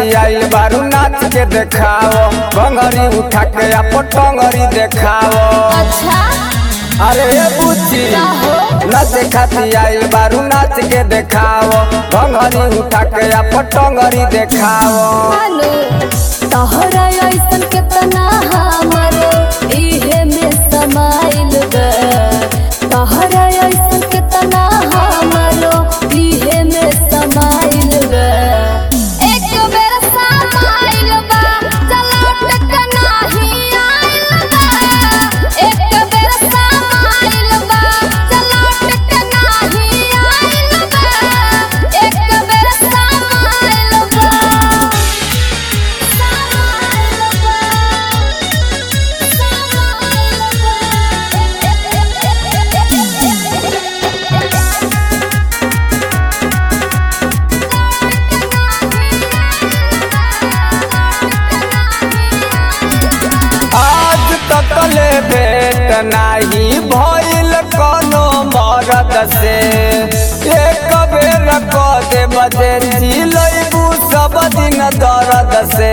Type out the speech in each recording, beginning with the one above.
खाती आइल बारू नाच के देखाओ बंगरी उठा के अपन टंगरी देखाओ अच्छा अरे ए बुच्ची नाच खाती आइल बारू नाच के देखाओ बंगरी उठा के अपन टंगरी देखाओ हालो तोहरा ऐसन केतना हमर इहे में समाइल बा तोहरा ऐसन केतना हमर इहे में समाइल बा एक बेर समाइल बा चलौट के नाही आइल बा एक बेर समाइल बा चलौट के नाही आइल बा एक बेर समाइल बा आज तक ले भेट नाही भइल कोनो मरद से एक बेर क दे बजे चिलैबू सब दिन दर्द से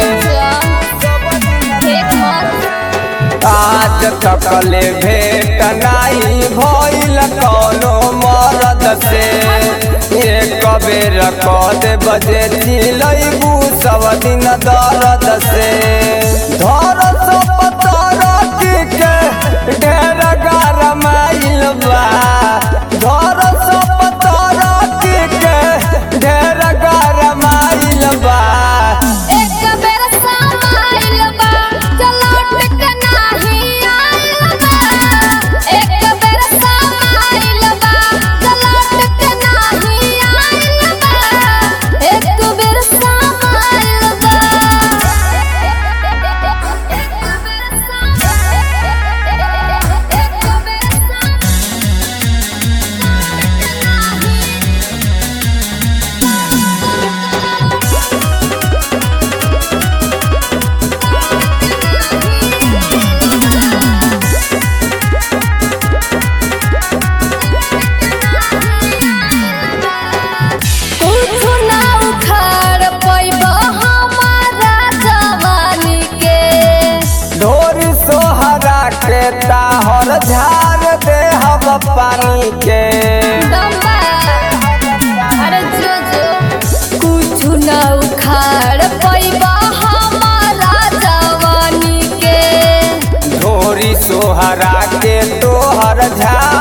आज तक ले भेट नाही भइल कोनो मरद से एक बेर क दे बजे चिलैबू सब दिन दर्द से धर सब तरह के ढेर गरमाइल बा धर सब तरह के ढेर गरमाइल बा एक बेर समाइल बा चलौट के नाही आइल बा एक बेर समाइल बा चलौट के नाही आइल बा एक बेर समाइल बा कुछु ना उखाड़ पैबा हमारा जवानी के ढोरी सोहरा के ताहर झार दे हम पानी के दम्बा अरे जो जो कुछु ना उखाड़ पैबा हमारा जवानी के ढोरी सोहरा के तोहर झार